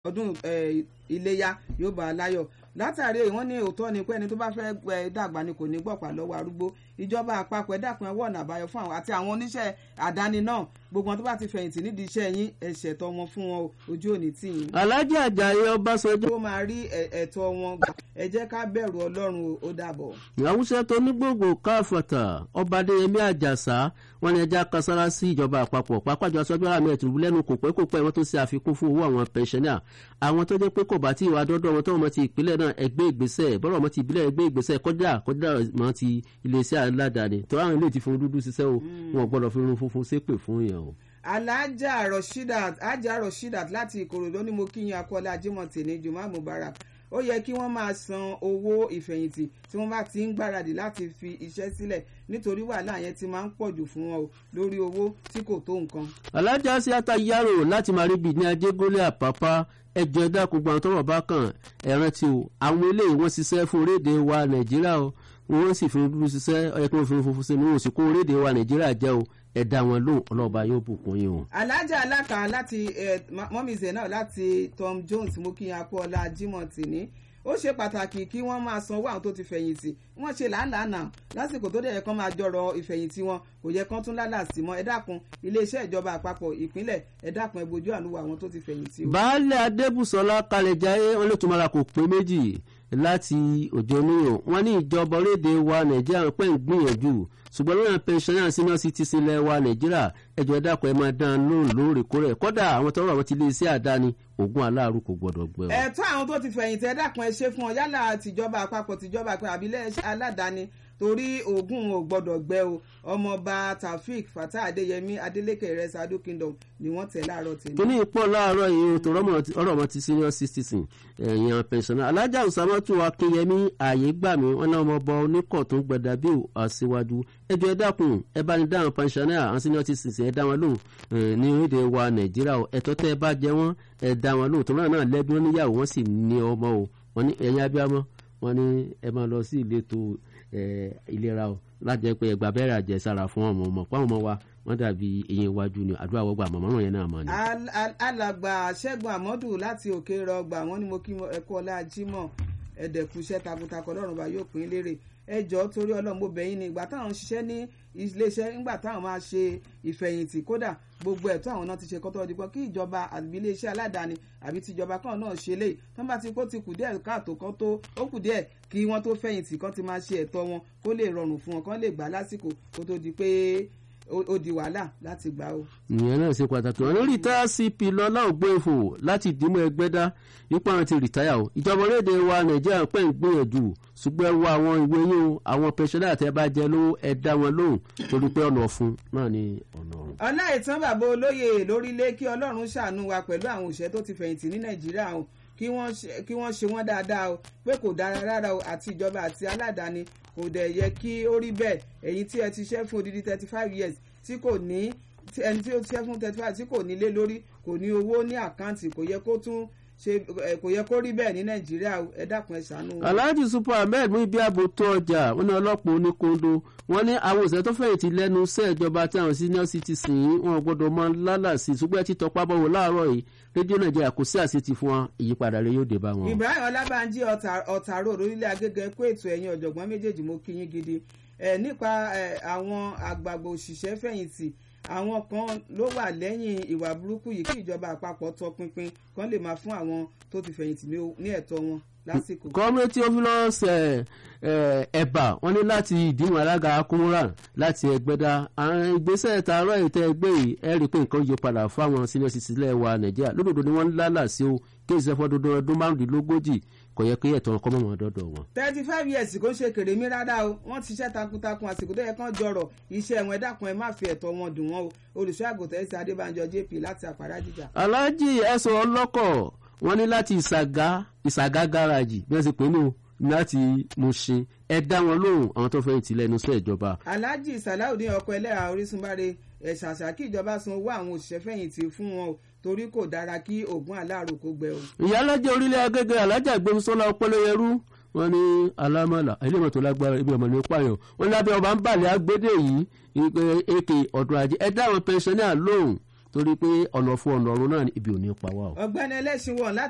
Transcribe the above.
ọdún iléyá yóò bá a láyọ̀ látàrí èyí wọ́n ní òótọ́ ni pé ẹni tó bá fẹ́ dàgbà ni kò ní gbọ̀pá lọ́wọ́ arúgbó ìjọba àpapọ̀ ẹ̀dàkùn ẹ̀wọ̀ ọ̀nà àbáyọ fún àwọn àti àwọn oníṣẹ́ àdáni náà gbogbo wọn tó bá ti fẹ̀yìntì nídìí iṣẹ́ yín ẹ̀ṣẹ̀ tọ́ wọn fún wọn ojú òní tì yín. Alhaji Ajayi Ọbásanjọ́. ó máa rí ẹ̀tọ́ wọn gbà ẹ jẹ́ ká bẹ̀rù Ọlọ́run ó dàbọ̀. àwùjọ tó ní gbogbo káfọ̀tà ọba Adéyẹmí Àjàsá wọn ni ẹja kasára sí ìjọba àpapọ̀ pápájọ aṣọ́jú àmì ẹ̀tùrú lẹ́nu kò pẹ́ kò pẹ́ wọn tó ṣe àfikún fún owó àwọn pẹ̀ṣẹ́nà àwọn tó jẹ́ pé kò bá tí ìwà dọ́dọ̀ wọn tó wọn ti ìpínlẹ̀ náà ẹgbẹ́ ìgbésẹ̀ bọ́rọ̀ wọn ti ìbílẹ̀ ẹgbẹ́ ìgbésẹ̀ kọjá kọjá wọn ti iléeṣẹ́ aládàáni tó àwọn ilé ti fún dúdú ṣiṣẹ́ o wọn gbọ́dọ̀ fi irun funfun ṣépè fún yẹn o. Alhaja Rashidat Alhaja Rashidat láti Ìkòròdú ni mo kí yín akọ́lá Jimoh ní Juma Mubarak ó yẹ kí wọ́n máa san owó ìfẹ̀yìntì tí wọ́n bá ti ń gbáradì láti fi iṣẹ́ sílẹ̀ nítorí wàhálà yẹn ti máa ń pọ̀jù fún wọn o lórí owó tí kò tó nǹkan. alájà sí ata yàrá láti máa rí bíi ní ajégúnlé àpápá ẹjọ́ ẹ̀dá gbogbo àwọn tọ́rọ̀ bá kàn ẹ̀rán tí o àwọn eléyìí wọ́n ṣiṣẹ́ fún orílẹ̀-èdè wa nàìjíríà o wọ́n sì fi dúdú ṣiṣẹ́ ọ̀yẹ́ kí wọ́n fi funfun ṣe ní wọ́n sì kó orílẹ̀-èdè wa nàìjíríà jẹ́ o ẹ̀dá wọn lóhùn ọlọ́ọ̀bá yóò bùkún yín o. alájà alákà láti mọ́mí zena láti Tom Jones mú kí akọ́ọ́lá Jimoh tì ní ó ṣe pàtàkì kí wọ́n máa sanwó àwọn tó ti fẹ̀yìntì wọ́n ṣe làálàá lásìkò tó dẹ̀ yẹ kán máa jọrọ ìfẹ̀yìntì wọn kò yẹ kán tún lálà sí mọ́ ẹ dákun iléeṣẹ́ ìjọba àpapọ̀ ìpínlẹ̀ ẹ dákun ẹ bójú àánú àwọn tó ti fẹ̀yìntì o. baálé adébùsọlá kalẹ̀jáyé wọn lè tún mara kò pé méjì láti òjò níyàn wọn ní ìjọba orílẹ̀-èdè wa nàìjíríà pẹ́ ń gbìyànjú ṣùgbọ́n lóyún pensioner senior citizen ilẹ̀ wa nàìjíríà ẹjọ́ ẹ̀dàkọ̀ ẹ̀ máa dán lóhùn lóòrèkóòrè kọ́dà àwọn tọrọ àwọn ti lé iṣẹ́ àdáni ògùn aláàrú kò gbọdọ̀ gbẹ. ẹ̀tọ́ àwọn tó ti fẹ̀yìntì ẹ dákun ẹ ṣe fún ọ yálà tìjọba àpapọ̀ tìjọba àpapọ̀ àbílẹ̀ aládàáni torí ogun ò gbọdọ̀ gbẹ o ọmọọba taofik fatah adéyẹmí adélékè rẹsà ado kingdom ni wọ́n tẹ̀ láàárọ̀ tèmi. kíní ìpọ̀ láàárọ̀ yìí tó ọ̀rọ̀ ọmọ ti senior citizen ẹ̀yàn pensioner alájà ọ̀sàmọ́tò akínyẹmí ààyè gbà mí wọn náà ọmọọba oníkọ̀ tó ń gbẹdà bí àṣewájú ẹjọ́ ẹ dákun ẹ bá ní dáhùn pensioner àwọn senior citizen ẹ dá wọn lóhùn ní orílẹ̀ wa nàìjíríà ẹ̀tọ́ tẹ́ ẹ bá jẹ wọ́n ẹ dá wọn lóhùn tó náà náà lẹ́bí wọn níyàwó wọn sì ní ọmọ o wọn ní ẹ̀yin abiyamọ wọn ní ẹ máa lọ sí ìletò ìlera o láti jẹ́ pé ẹgbà bẹ́rẹ̀ àjẹsára fún ọmọ ọmọ pàwọn ọmọ wa wọ́n dàbí eyín iwájú ni àdúrà wọ́gbà màmá wọn yẹn náà mọ̀ ni. alàgbà ṣẹ́gun àmọ́dù láti òkè rọgbà wọ́n ní mo kí ẹ̀kọ́ ọlá Jímọ̀ ẹ̀dẹ̀kùṣẹ́ takuntakun ọlọ́run bá yóò pín lérè ẹjọ́ torí ọlọ́run mo bẹ̀ yín ni ìgbà táwọn ń ṣiṣẹ́ ní iléeṣẹ́ nígbà táwọn máa ṣe ìfẹ̀yìntì kódà gbogbo ẹ̀tọ́ àwọn náà ti ṣe kọ́tọ́ ọdún kan kí ìjọba àbí iléeṣẹ́ aládàáni àbí tìjọba kan náà ṣe léyìí tán bá ti kó ti kù díẹ̀ káàtó kan tó ó kù díẹ̀ kí wọ́n tó fẹ̀yìntì kan ti máa ṣe ẹ̀tọ́ wọn kó lè rọrùn fún wọn kán lè gbà lásìkò kó tó di pé ó di wàhálà láti gbà ó. ìyẹn náà ṣe pàtàkì wọn lórí tá cp lọlá ògbóǹfò láti dìímọ ẹgbẹdá ipá wọn ti rìtáyà o ìjọba orílẹ̀-èdè wa nàìjíríà pẹ́ ń gbìyànjú ṣùgbọ́n ẹ wo àwọn ìwé yín o àwọn pẹ̀ṣẹ́lá àtẹ bá jẹ lówó ẹ dá wọn lóhùn torí pé ọ̀nà ọ̀fun náà ni ọ̀nà ọ̀run. ọ̀nà ìtàn bàbá olóyè lórílẹ̀ kí ọlọ́run ṣàánú wa pẹ̀lú àwọn òṣèré tó ti fẹ̀yìntì ní nàìjíríà o kí wọ́n ṣe wọ́n dáadáa o pé kò dára rárá o àti ìjọba àti aládàáni kò dẹ̀ yẹ kí ó rí bẹ́ẹ̀ èyí tí ẹ ti ṣẹ́ fún odidi thirty five years tí kò ní ẹni tí ó ṣẹ́ fún thirty five tí kò nílé lórí kò ní owó ní àkáǹtì kò yẹ kó tún ṣe kò yẹ kó rí bẹ́ẹ̀ ní nàìjíríà ẹ dákun ẹ ṣàánú. alhaji super ahmed mú ibi ààbò tó ọjà wọn ní ọlọ́pàá oníkondo wọn ní àwọn òṣèré tó fẹ̀yìntì lẹ́nu iṣẹ́ ìjọba tí àwọn senior citizen yìí wọn gbọ́dọ̀ mọ lálàsì ṣùgbọ́n ẹ ti tọpá bọ̀wọ̀ láàárọ̀ yìí rédíò nàìjíríà kò sí àṣetì fún wọn ìyípadà rẹ yóò dé bá wọn. ibrahim ọlábànjí ọ̀tàrò orílẹ̀ agége kó ètò ẹ̀yìn ọ̀jọ̀gbọ́n méjèèjì mo kí yín gidi nípa àwọn àgbààgbà òṣìṣẹ́ fẹ̀yìntì àwọn kan ló wà lẹ́yìn ìwà burúkú yìí kí ìjọba àpapọ̀ tọpinpin kan lè máa fún àwọn tó ti fẹ̀yìntì ní ẹ̀tọ́ wọn lásìkò. kọ́mẹ́tì ọ́fílọ́ọ̀sì ẹ̀bà wọ́n ní láti ìdíwọ̀n alága akúnrán láti ẹgbẹ́dá àwọn ìgbésẹ̀ tààrọ̀ ètò ẹgbẹ́ yìí ẹ rí i pé nǹkan yí padà fáwọn senior citizen wa nàìjíríà lódodo ni wọ́n ń lálà sí o kí ìṣẹ́fọ́ dúdú ọdún márùndínlógójì kò yẹ kí ẹ̀tọ́ ọkọ mọ̀mọ́ dọ́dọ̀ wọn. thirty five years kò ṣe kèrè mí rárá o wọ́n ti ṣiṣẹ́ takuntakun àsìkò tó yẹ kán jọrọ̀ iṣẹ́ wọn ẹ̀dá kan ẹ má fi ẹ̀tọ́ wọn dùn wọn o olùṣọ́ àgùntàn ẹ̀sìn adébánjọ jp láti àpárá jíjà. aláàjì ẹ̀sùn ọlọ́kọ̀ wọ́n ní láti ìsàgá ìsàgá gáràjì bí wọ́n ti pè é nù láti Mushin ẹ dá wọn lóhùn àwọn tó fẹ́ ìtìlẹ̀ inú sọ ìjọba. alhaji salaudeen ọkọ ẹlẹ́ra orísunbáre ẹ̀ṣàṣà kí ìjọba san owó àwọn òṣìṣẹ́ fẹ̀yìntì fún wọn o torí kò dára kí oògùn aláàrò kó gbẹ o. ìyálàjẹ orílẹ̀ agége alájà gbẹmísọ́lá ọpọlọyẹrú wọn ní alámọ̀là iléèwọ̀n tó lágbára ibi ọmọ ní pààyàn wọn ní abẹ́ ọba ń bàlẹ̀ agbédè yìí èké ọ̀dọ̀ ajé ẹ dá àwọn pẹnṣẹ́nà lóhùn torí pé ọ̀nà fún ọ̀nà ọ̀run náà ibi ò ní pa wá o. ọ̀gbẹ́ni ẹlẹ́sìn wọn láti